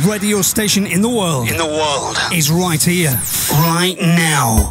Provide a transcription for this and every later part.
radio station in the world. In the world. Is right here, right now.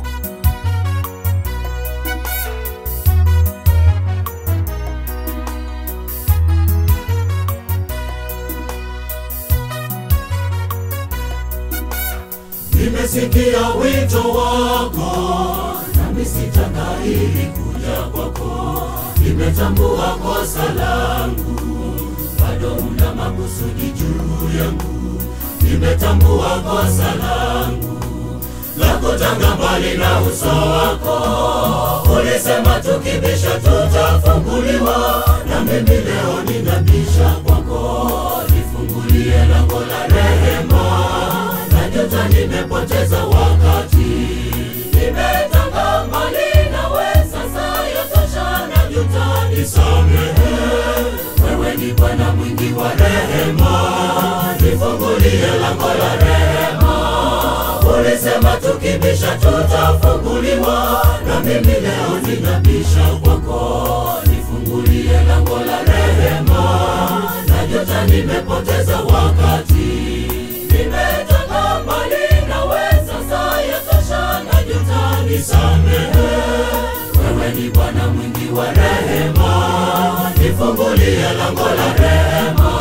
Nimesikia wito wako, nami sitangahiri kuja kwako. Nimetambua kosa langu, bado una makusudi juu yangu. Nimetambua kosa langu la kutanga mbali na uso wako. Ulisema tukibisha tutafunguliwa, na mimi leo ninabisha kwako. Nifungulie lango la rehema najuta nimepoteza wakati, nimetanga mbali nawe, sasa yatosha, najuta, nisamehe. Wewe ni Bwana mwingi wa rehema, nifungulie lango la rehema. Ulisema tukibisha tutafunguliwa, na mimi leo ninabisha kwako, nifungulie lango la rehema. Najuta nimepoteza wakati, nimetanga mbali nawe, sasa yatosha, najuta, nisamehe. Wewe ni Bwana mwingi wa rehema, nifungulie lango la rehema.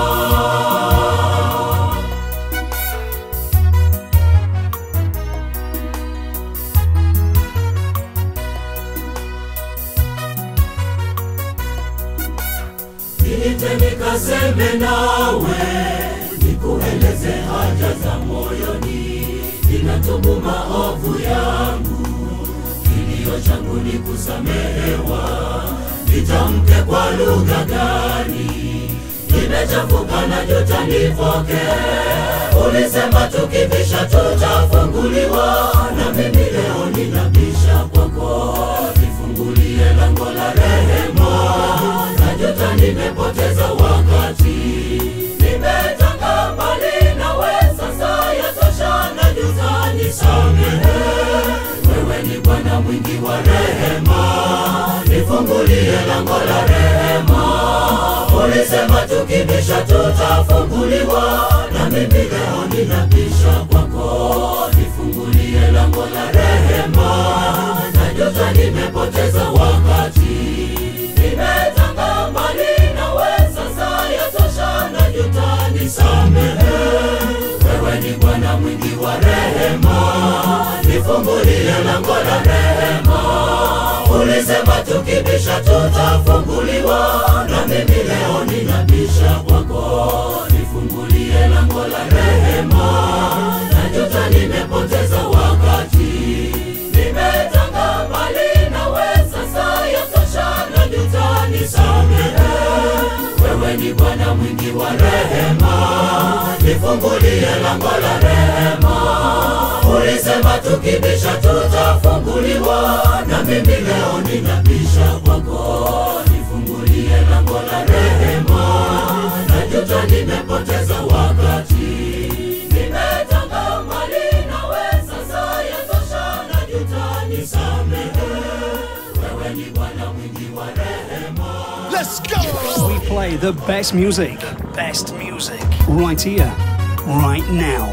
Niite nikaseme nawe, nikueleze haja za moyoni, ninatubu maovu yangu, kilio changu ni kusamehewa. Nitamke kwa lugha gani? Nimechafuka na juta, nipoke. Ulisema tukibisha tutafunguliwa, na mimi leo ninabisha kwako, nifungulie lango la rehema najuta nimepoteza wakati, nimetanga mbali nawe, sasa yatosha, najuta, nisamehe. Wewe ni Bwana mwingi wa rehema, nifungulie lango la rehema. Ulisema tukibisha tutafunguliwa, na mimi leo ninabisha kwako, nifungulie lango la rehema. Najuta nimepoteza wakati, nimetanga mbali nawe, sasa yatosha, najuta, nisamehe. Wewe ni Bwana mwingi wa rehema, nifungulie lango la rehema. Ulisema tukibisha tutafunguliwa, na mimi leo ninabisha kwako, nifungulie lango la rehema. Najuta nimepoteza wakati, nimetanga mbali nawe, sasa yatosha, najuta, nisamehe. Wewe ni Bwana mwingi wa rehema, nifungulie lango la rehema. Ulisema tukibisha tutafunguliwa, na mimi leo ninabisha kwako, nifungulie lango la rehema. Najuta nimepoteza wakati, nimetanga mbali nawe, sasa yatosha, najuta, nisamehe. Wewe ni Bwana mwingi wa rehema. Let's go! We play the best music. Best music. Right here, right now.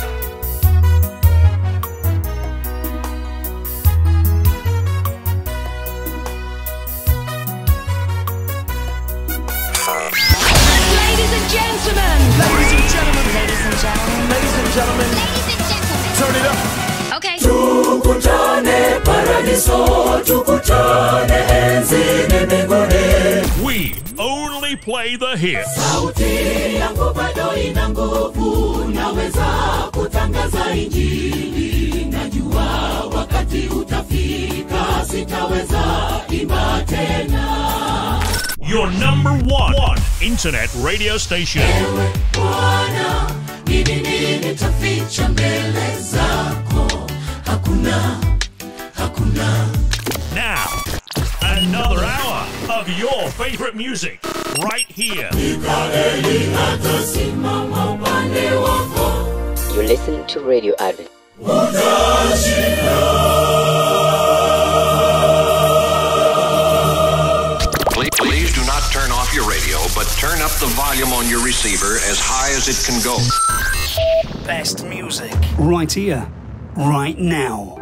Ladies and gentlemen. Ladies and gentlemen. Ladies and gentlemen. Ladies and gentlemen. Ladies and gentlemen. Turn it up. Okay. Tukutane paradiso, tukutane enzini mbinguni. We only play the hits. Sauti yangu bado ina nguvu, naweza kutangaza injili. Najua wakati utafika, sitaweza imba tena. Your number one, one internet radio station. Ewe Bwana, ni nini nitaficha mbele zako? Hakuna, hakuna. Now, another hour of your favorite music right here. Mikaeli atasimama upande wako, You listen to Radio Advent. Please, please do not turn off your your radio, but turn up the volume on your receiver as high as it can go. Best music. Right here, right now.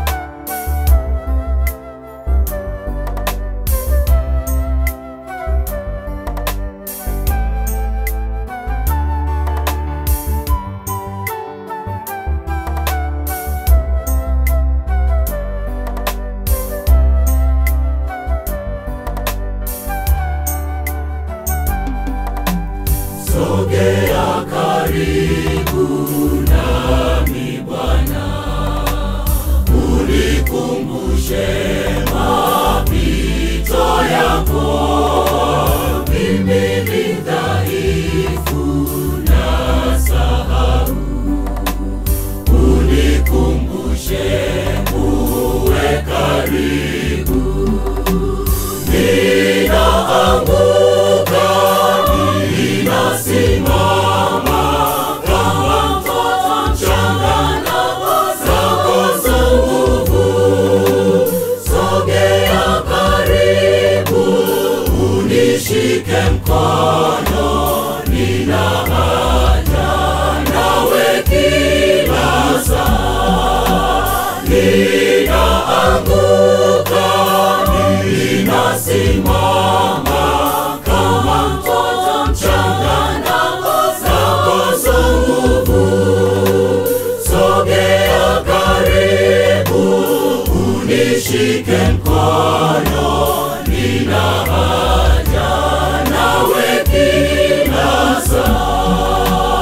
sogea karibu nami Bwana, unikumbushe mapito yako. Mimi ni dhaifu na sahau, unikumbushe uwe karibu. Ninaanguka, ninasimama kama mtoto mchanga nakosa nguvu. Sogea karibu, unishike mkono, nina haja nawe kila saa. Ninaanguka, ninasimama kama mtoto mchanga nakosa nguvu. Sogea karibu, unishike mkono, nina haja nawe kila saa.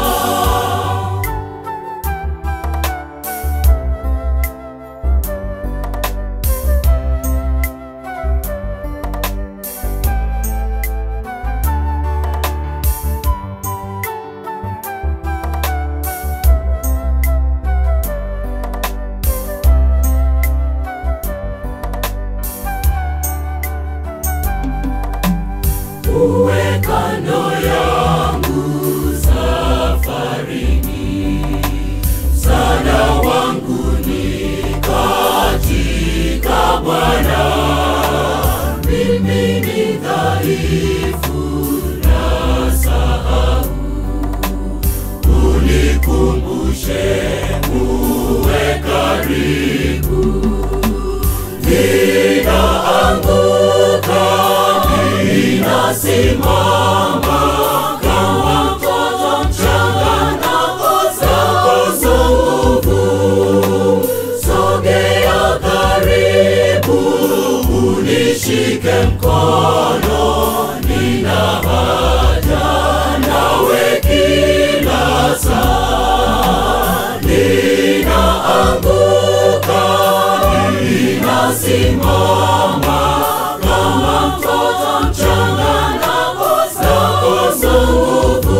uwe kando yangu safarini, msaada wangu ni katika Bwana. Mimi ni dhaifu na sahau, unikumbushe uwe karibu. Ninaanguka, ninasimama kama mtoto mchanga nakosa nguvu. Sogea karibu, unishike mkono, nina haja nawe kila saa. Ninaanguka, ninasimama kama mtoto mchanga nakosa nguvu.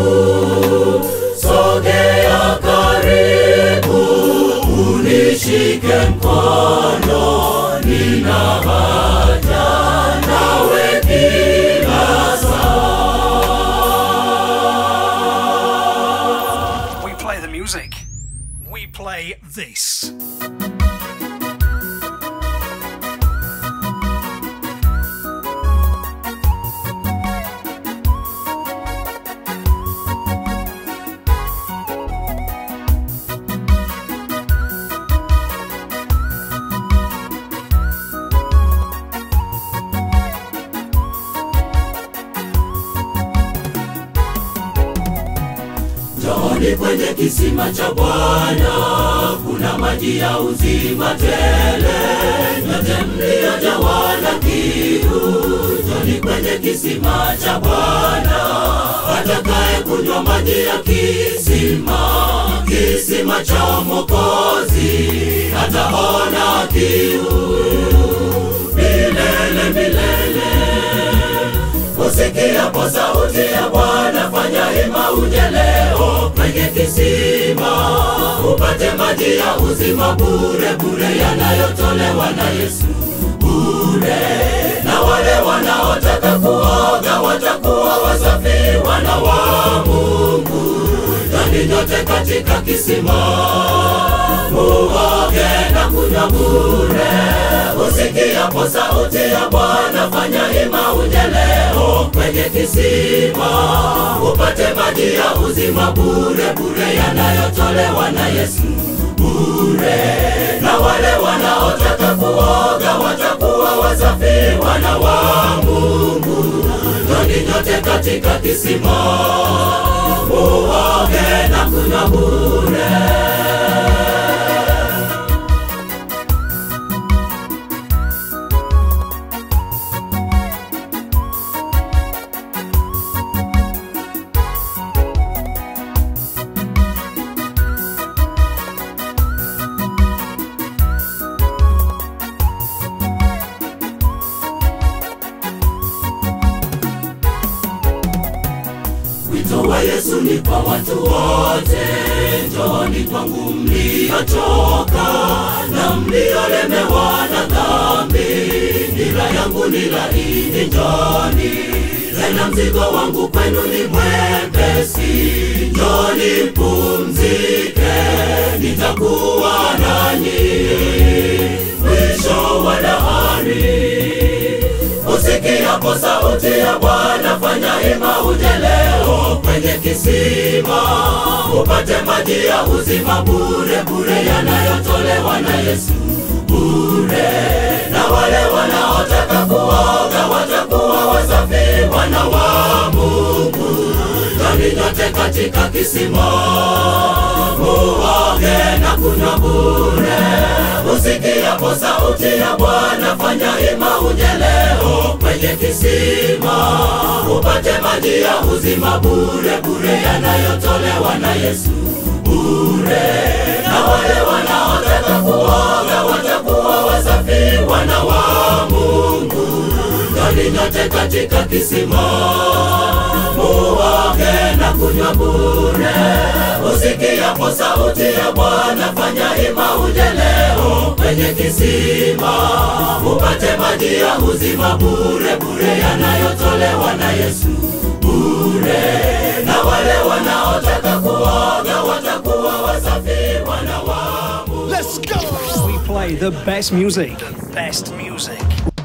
Sogea karibu, unishike mkono, nina haja nawe kila saa. We play the music. We play this. Njooni kwenye kisima cha Bwana, kuna maji ya uzima tele. Nyote mliojawa na kiu, njooni kwenye kisima cha Bwana. Atakaye kunywa maji ya kisima, kisima cha Mwokozi, hataona kiu milele milele. Usikiapo sauti ya Bwana, fanya hima uje leo kwenye kisima, upate maji ya uzima bure bure, yanayotolewa na Yesu bure. Na wale wanaotaka kuoga watakuwa wasafi, wana wa Mungu. Ndani nyote katika kisima, muoge na kunywa bure. Usikia usikiapo sauti ya Bwana, fanya hima uje leo kwenye kisima, upate maji ya uzima bure bure, yanayotolewa na Yesu bure. Na wale wanaotaka kuoga watakuwa wasafi, wana wa Mungu. Njoni nyote katika kisima, muoge na kunywa bure. Wito wa Yesu ni kwa watu wote, njooni kwangu mliochoka na mliolemewa na dhambi, nira yangu ni laini, njooni tena mzigo wangu kwenu ni mwepesi, njooni mpumzike, nitakuwa nanyi mwisho wa dahari. Usikiapo sauti ya Bwana, fanya hima uje leo kwenye kisima, upate maji ya uzima bure bure, yanayotolewa na Yesu bure. Na wale wanaotaka kuoga watakuwa wasafi, wana wa Mungu. Njoni nyote katika kisima, muoge na kunywa bure. Usikiapo sauti ya Bwana, fanya hima uje leo kwenye kisima, upate maji ya uzima bure bure, yanayotolewa na Yesu bure. Na wale wanaotaka kuoga watakuwa wasafi, wana wa Mungu. Njoni nyote katika kisima, muoge na kunywa bure. Usikiapo sauti ya Bwana, fanya hima uje leo kwenye kisima, upate maji ya uzima bure bure, yanayotolewa na Yesu bure. Na wale wanaotaka kuoga watakuwa wasafi, wana wa Mungu. Let's go! We play the best music. Best music.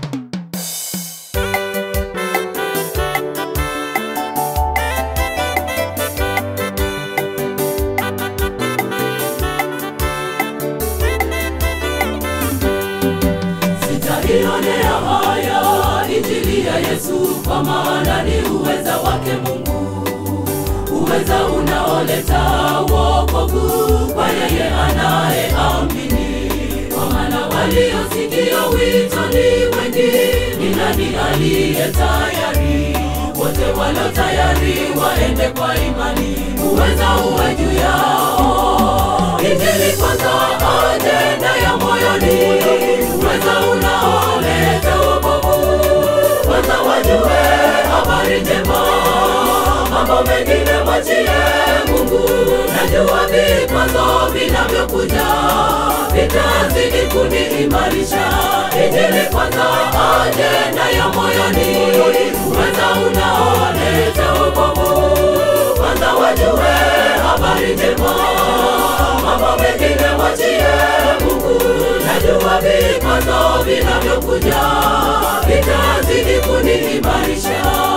Sitaionea haya injili ya Yesu, kwa maana ni uweza wake Mungu, uweza unaoleta wokovu kwa yeye anayeamini. Kwa maana waliosikia wito ni wengi, ni nani aliye tayari? Wote walio tayari waende kwa imani, uweza uwe juu yao. Injili kwanza, ajenda ya moyoni, uweza unaoleta wokovu. Kwanza wajue habari njema, mambo mengine mwachie Mungu. Najua vikwazo vinavyokuja vitazidi kuniimarisha. Injili kwanza, ajenda ya moyoni, uweza unaoleta wokovu. Kwanza wajue habari njema, mambo mengine mwachie Mungu. Najua vikwazo vinavyokuja vitazidi kuniimarisha.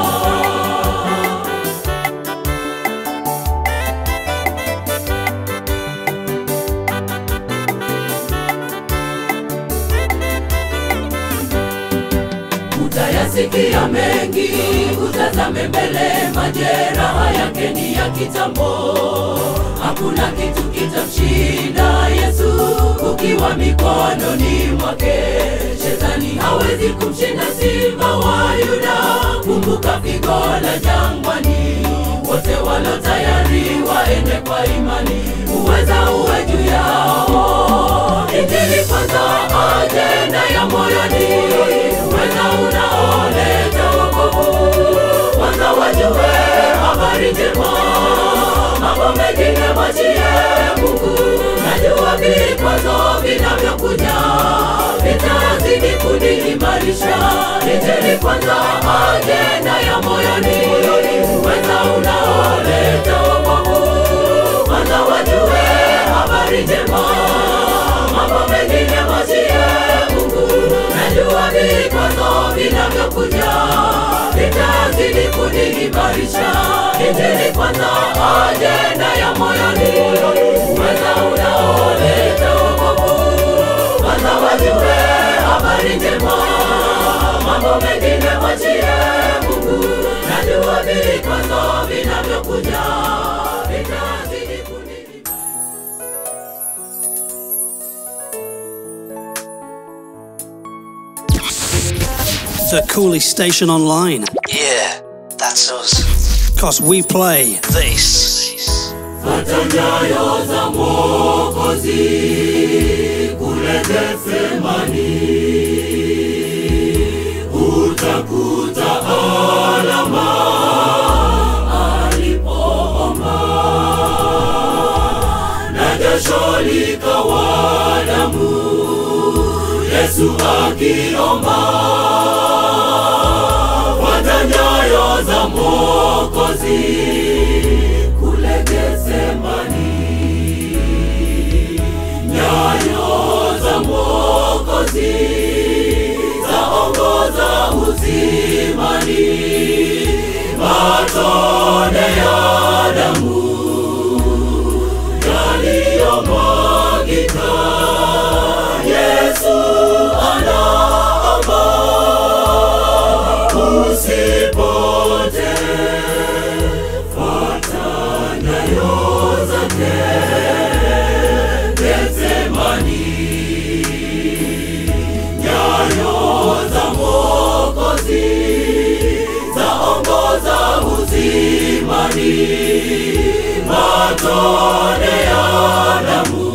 Utayasikia mengi, utazame mbele, majeraha yake ni ya kitambo. Hakuna kitu kitamshinda Yesu ukiwa mikononi mwake. Shetani hawezi kumshinda simba wa Yuda. Kumbuka pigo la jangwani, wote walo tayari waende kwa imani, uweza uwe juu yao. Injili kwanza, ajenda ya moyoni, uweza unaoleta wokovu. Kwanza wajue habari njema, mambo mengine mwachie Mungu. Najua vikwazo vinavyokuja vitazidi kuniimarisha. Injili kwanza, ajenda ya moyoni, uweza unaoleta wokovu. Kwanza wajue habari njema, mambo mengine mwachie Mungu. vinavyokuja vitazidi kuniimarisha. Injili kwanza, ajenda ya moyoni, uweza unaoleta wokovu. Kwanza wajue habari njema, mambo mengine mwachie Mungu. Najua vikwazo vinavyokuja vitazidi kuniimarisha. The coolest station online. Yeah, that's us. Cause we play This. Fuata nyayo za Mwokozi kule Getsemani, utakuta alama alipoomba, na jasho likawa damu, Yesu akiomba. Fuata nyayo za Mwokozi kule Getsemani, nyayo za Mwokozi zaongoza uzimani, matone ya damu yaliyomwagika. Yesu anaomba usipote fuata nyayo zake Getsemani, nyayo za Mwokozi zaongoza uzimani, matone ya damu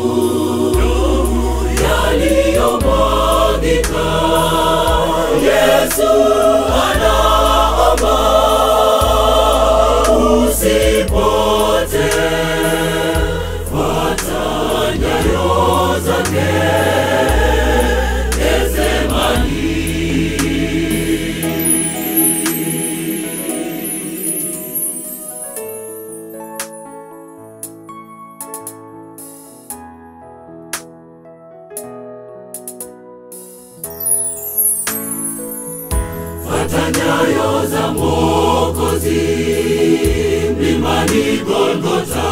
yaliyomwagika. Yesu anaomba usipote, fuata nyayo zake Getsemani. Fuata nyayo za Mwokozi mlimani Golgota,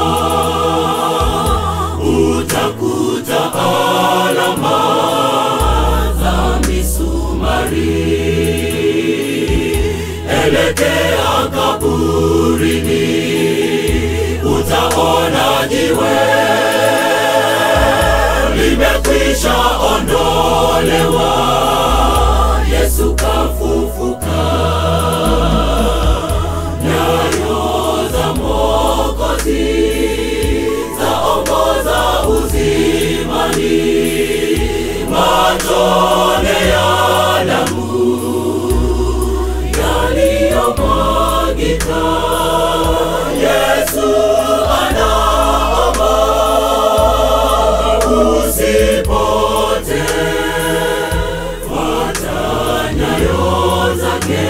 utakuta alama za misumari. Elekea kaburini, utaona jiwe limekwisha ondolewa. Yesu kafufuka, nyayo za Mwokozi zaongoza uzimani, matone ya damu yaliyomwagika. Yesu anaomba usipote fuata nyayo zake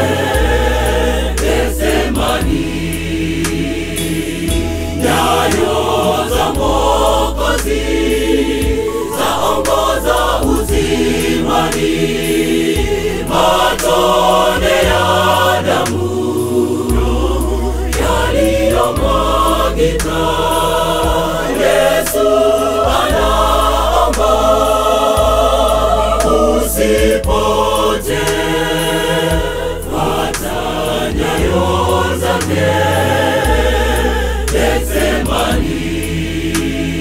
Getsemani, nyayo za Mwokozi zaongoza uzimani, matone ya damu yaliyomwagika. Yesu anaomba usipote, fuata nyayo zake Getsemani.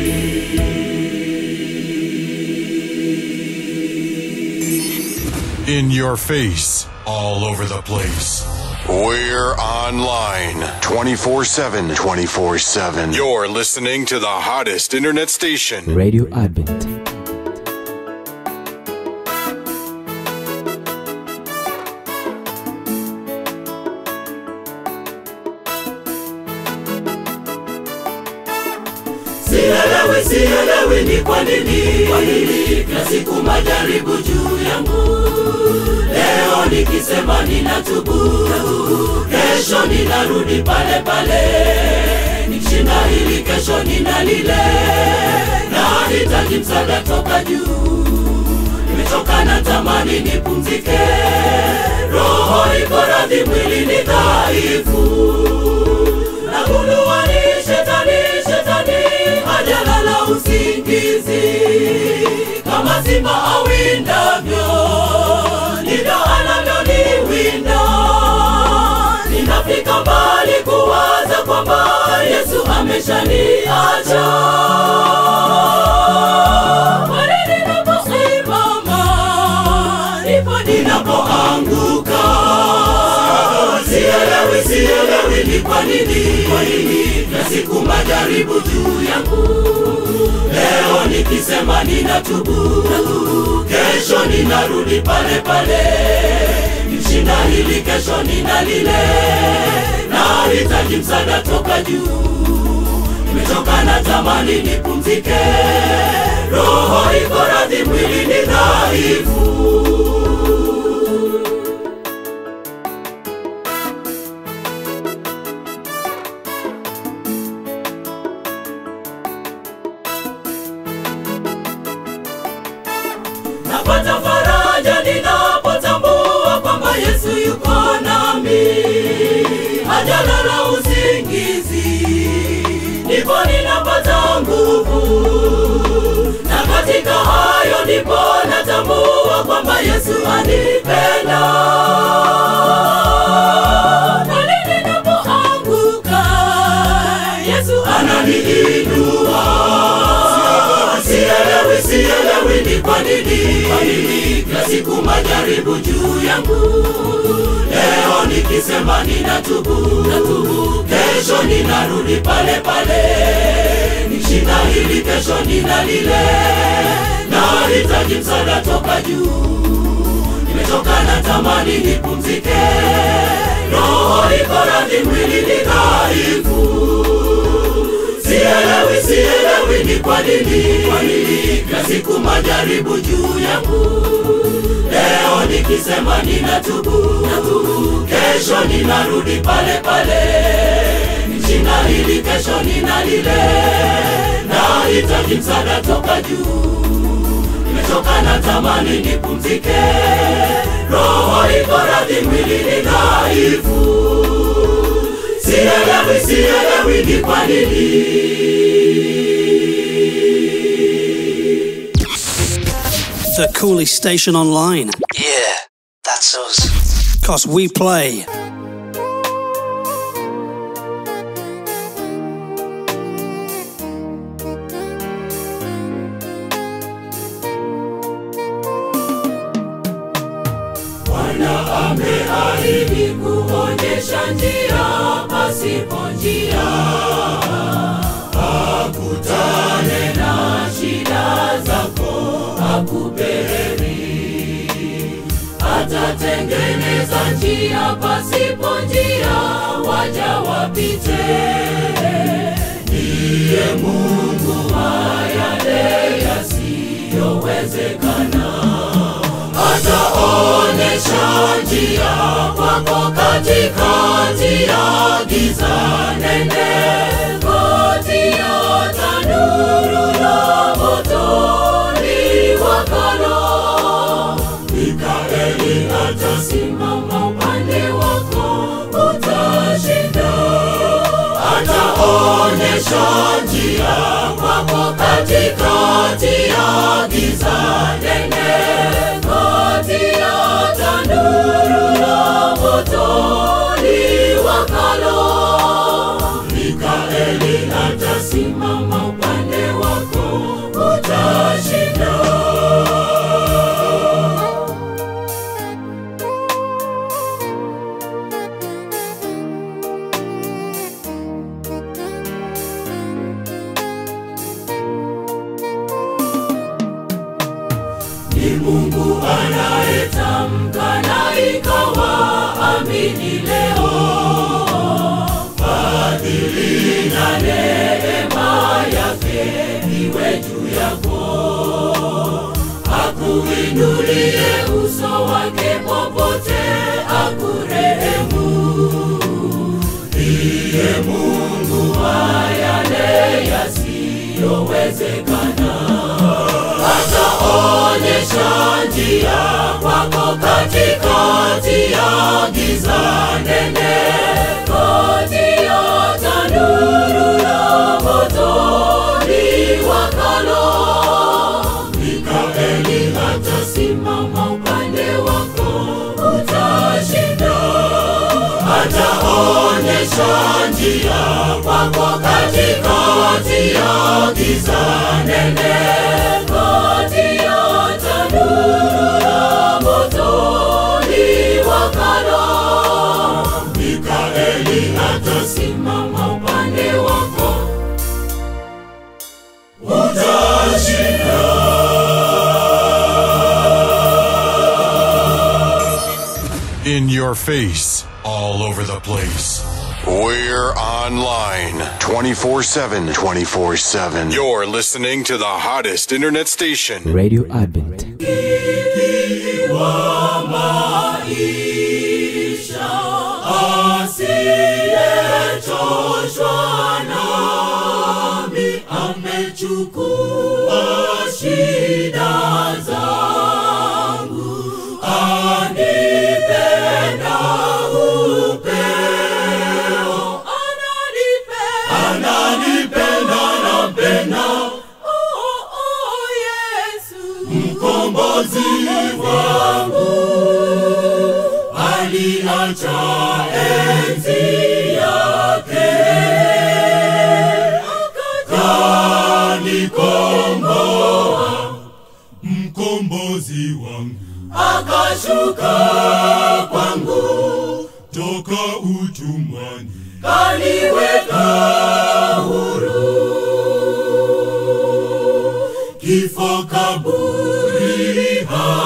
In your face, all over the place. We're online 24 7. 24 7. You're listening to the hottest internet station. Radio Advent. Sielewi, sielewi ni kwa nini, kwa nini kila siku majaribu juu yangu. Leo nikisema ninatubu, kesho ninarudi pale pale, nikishinda hili kesho nina lile, na hitaji msaada toka juu. nimechoka na tamani nipumzike roho iko radhi mwili ni dhaifu nagundua ni shetani shetani hajalala usingizi kama simba awindavyo ndivyo anavyoniwinda ninafika mbali kuwaza kwamba yesu ameshaniacha Pale ninaposimama, ndipo ninapoanguka sielewi sielewi ni kwa nini kwa nini na siku majaribu juu yangu leo nikisema ninatubu kesho ninarudi pale pale nishinda hili kesho nina lile nahitaji msaada toka juu nimechoka na tamani nipumzike roho iko radhi mwili ni dhaifu napata faraja ninapotambua kwamba yesu yuko nami hajalala usingizi ndipo ninapata nguvu na katika hayo ndipo natambua kwamba yesu anipenda pale ninapoanguka yesu ananiinua sielewi sielewi ni kwa nini kwa nini kila siku majaribu juu yangu leo nikisema ninatubu natubu kesho ninarudi pale pale nishinda hili kesho nina lile nahitaji msaada toka juu nimechoka na tamani nipumzike roho iko radhi mwili ni dhaifu sielewi sielewi ni kwa nini kwa nini kila siku majaribu juu yangu leo nikisema ninatubu natubu kesho ninarudi pale pale nishinda hili kesho nina lile nahitaji msaada toka juu nimechoka na tamani nipumzike roho iko radhi mwili ni dhaifu sielewi sielewi ni kwa nini The coolest station online. Yeah, that's us. Cause we play. Bwana ameahidi kuonyesha njia pasipo njia, akutane na shida zako, akupe heri. Atatengeneza njia pasipo njia, waja wapite. Ndiye Mungu wa yale yasiyowezekana ataonyesha njia kwako katikati ya giza nene kati ya tanuru la moto liwakalo mikaeli atasimama upande wako utashinda ataonyesha njia kwako katikati ya giza nene kati ya tanuru la moto liwakalo mikaeli atasimama upande wako utashinda ni Mungu anayetamka na ikawa amini leo. Fadhili na neema yake iwe juu yako, akuinulie uso wake popote, akurehemu. Ndiye Mungu wa yale yasiyowezekana ataona ataonyesha njia kwako katikati ya giza nene kati ya tanuru la moto liwakalo mikaeli atasimama upande wako utashinda ataonyesha njia kwako katikati ya giza nene kati ya tanuru la moto liwakalo mikaeli atasimama upande wako In your face, all over the place. We're online 24 7. 24 7. You're listening to the hottest internet station. Radio Advent. wa maisha asiyechoshwa nami amechukua shida zangu anipenda upeo ananipenda nampenda oh, oh, Yesu mkombozi wangu aliacha enzi yake akanikomboa mkombozi wangu akashuka kwangu toka utumwani kaniweka huru kifo kaburi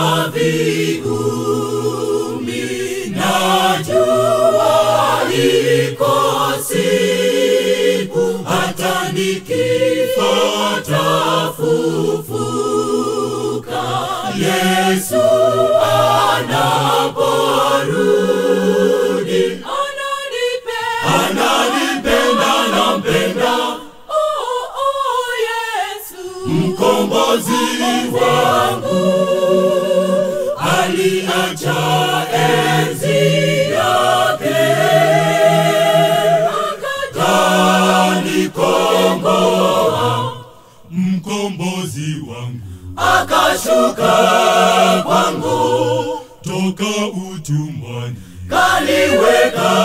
haviumi najua iko siku hata nikifa tafufuka yesu anaporudi ananipenda nampenda oh, oh, yesu mkombozi wangu aliacha enzi yake akanikomboa mkombozi wangu akashuka kwangu toka utumwani kaliweka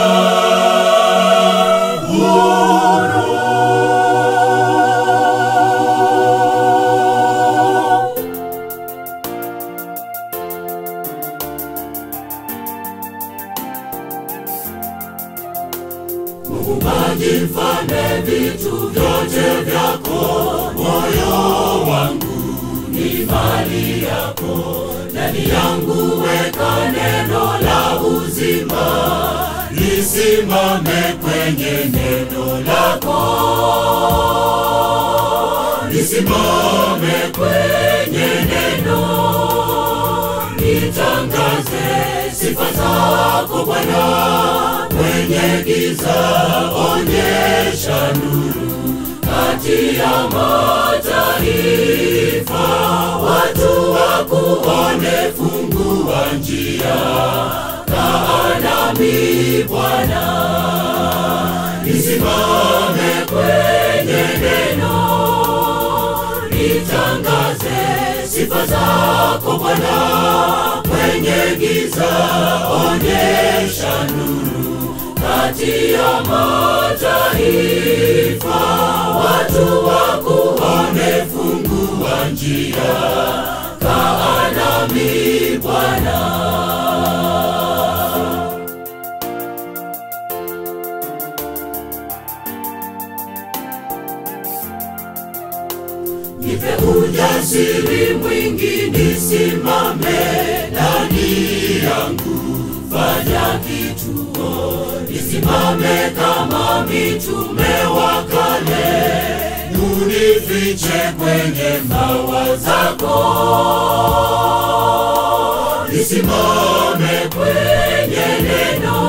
Muumbaji mfalme vitu vyote vyako, moyo wangu ni mali yako, ndani yangu weka neno la uzima, lisimame kwenye neno lako, lisimame kwenye neno, nitangaze sifa zako Bwana kwenye giza, onyesha nuru kati ya mataifa, watu wakuone, fungua njia, kaa nami Bwana, nisimame kwenye neno, nitangaze sifa zako Bwana kwenye giza, onyesha nuru kati ya mataifa, watu wakuone, fungua njia, kaa nami Bwana. nipe ujasiri mwingi nisimame ndani yangu fanya kituo nisimame kama mitume wa kale unifiche kwenye mawa zako nisimame kwenye neno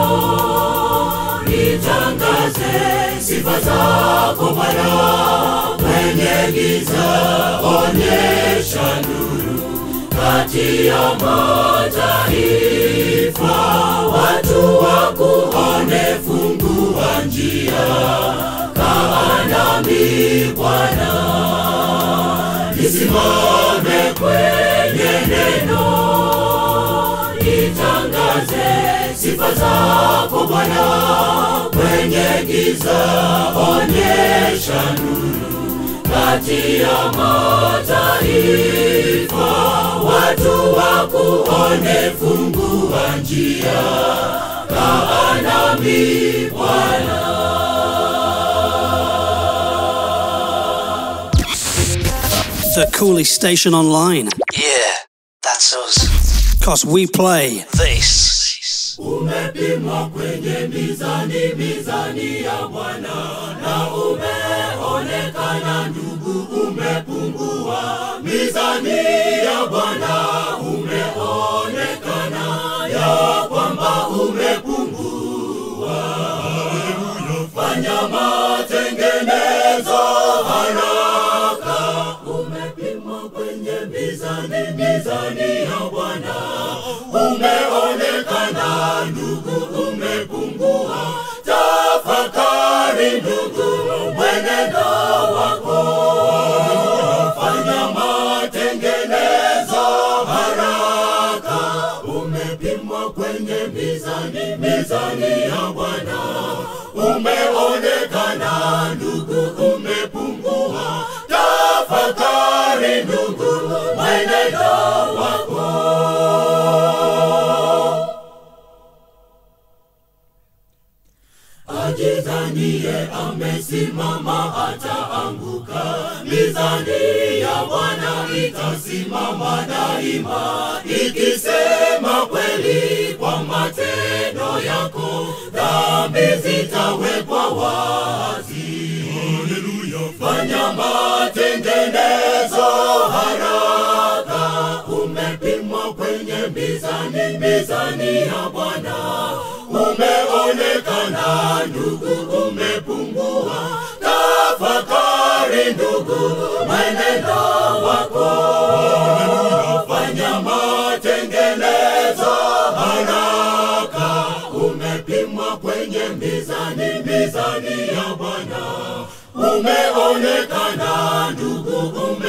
nitangaze sifa zako Bwana kwenye giza, onyesha nuru kati ya mataifa, watu wakuone, fungua njia, kaa nami Bwana, nisimame kwenye neno, nitangaze sifa zako Bwana, kwenye giza onyesha nuru kati ya mataifa, watu wakuone, fungua njia, kaa nami Bwana. The coolest station online. Yeah, that's us. Cause we play This. Umepimwa kwenye mizani, mizani ya Bwana, na umeonekana ndugu, umepungua. Mizani ya Bwana umeonekana ya kwamba umepungua. Fanya matengenezo haraka, umepimwa kwenye mizani, mizani ya Bwana umeonekana ndugu, umepungua. Tafakari ndugu, mwenendo wako, fanya matengenezo haraka. Umepimwa kwenye mizani, mizani ya Bwana, umeonekana ndugu, umepungua. Tafakari ndugu, mwenendo wako. ajidhanie amesimama ataanguka. Mizani ya Bwana itasimama daima, ikisema kweli kwa matendo yako, dhambi zitawekwa wazi. Haleluya! Fanya matengenezo haraka, umepimwa kwenye mizani, mizani ya Bwana umeonekana ndugu, umepungua. Tafakari ndugu, mwenendo wako, fanya matengenezo haraka. Umepimwa kwenye mizani, mizani ya Bwana, umeonekana ndugu, ume